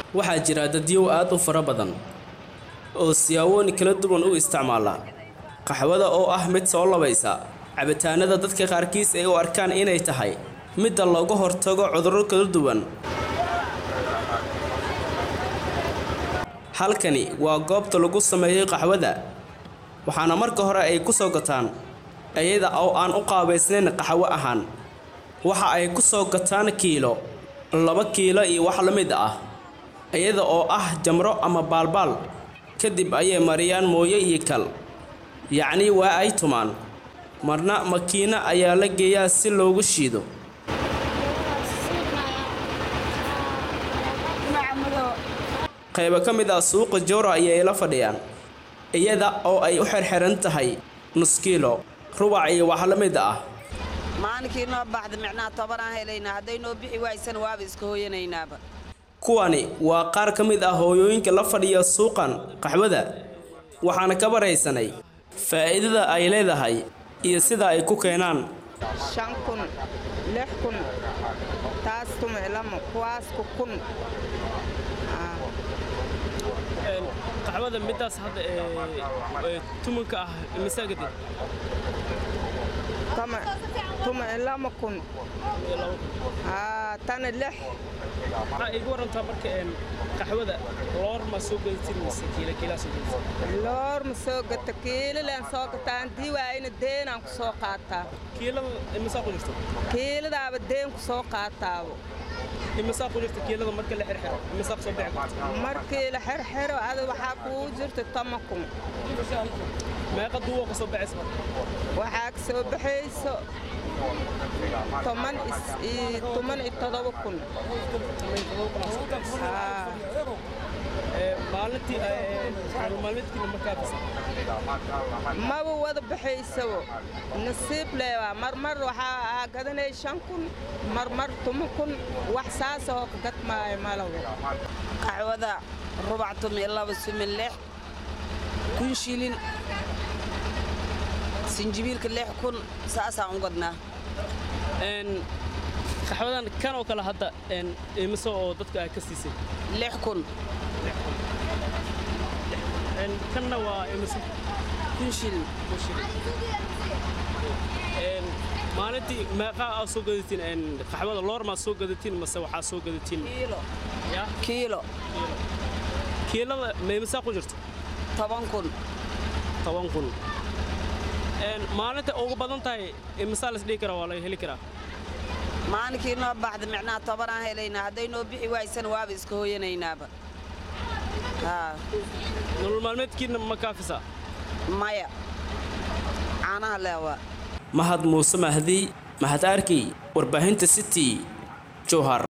waxaa jira dadyow aad u fara badan oo siyaabooyin kala duwan u isticmaala qaxwada oo ah mid soo labaysa cabitaanada dadka qaarkiis ay u arkaan inay tahay midda looga hortago cudurro kala duwan halkani waa goobta lagu sameeyey qaxwada waxaana marka hore ay ku soo gataan iyada oo aan u qaabaysnayn qaxwo ahaan waxa ay ku soo gataan kiilo laba kiilo iyo wax la mid ah iyada oo ah jamro ama baalbaal kadib ayay mariyaan mooye iyo kal yacnii waa ay tumaan marna makiino ayaa la geeyaa si loogu shiido qaybo ka mid ah suuqa joora ayay la fadhiyaan iyada oo ay u xirxiran tahay nus kiilo rubac iyo wax la mid ah maalinkii noo baxda micnaha tobanaan helaynaa hadday noo bixi waaysan waaba iska hooyanaynaaba kuwani waa qaar ka mid ah hooyooyinka la fadhiya suuqan qaxwada waxaana ka baraysanay faa'iidada ay leedahay iyo sida ay ku keenaan shan kun lix kun taas tumiclamo kuwaasku kun qaxwada midaas hadda tumanka ah masaagadi tumiclamo kun tana lix waxaa igu warantaa marka qaxwada loor ma soo gadatin mise kiila kiilaa soo gadatin loor ma soo gata kiilileen soo gataa haddii waayna deenaan ku soo qaataa kiilada imisaa ku jirto kiiladaaba deen ku soo qaataabo imisaa ku jirta kiilada marka la xirxiro imisaa ku soo bixi karta markii la xirxiro ada waxaa kugu jirta toma kun meeqa duuwa ka soo baxaysa marka waxaa ka soo baxayso toban toban iyo todoba kun maalintii maalmeedkiina markaa maba wada baxaysabo nasiib leebaa marmar waxaa gadanay shan kun marmar tuma kun wax saasahoo ka gadmaayo malawo qaxwada rubac tumi laba sumi lix kun shilin sinjibiilka lix kun saasaan u gadnaa qaxwadan kan oo kale hadda imise oo dadka ay ka siisay lix kun kanna waa imise kun shilin maalintii meeqaa aa soo gadatiin qaxwada loor maa soo gadatiin mase waxaa soo gadatiin kiilo kiilada ma imisaa ku jirto toban kun toban kun maalinta ugu badan tahay imisaa las dhihi karaa waa laga heli karaa maalinkii noo baxda micnaha tobanaan helaynaa hadday noo bixi waaysan waaba iska hooyanaynaaba nolol maalmeedkiina ma kaafisaa maya caanaha leewaa mahad muuse mahdi mahad arkey warbaahinta city jowhar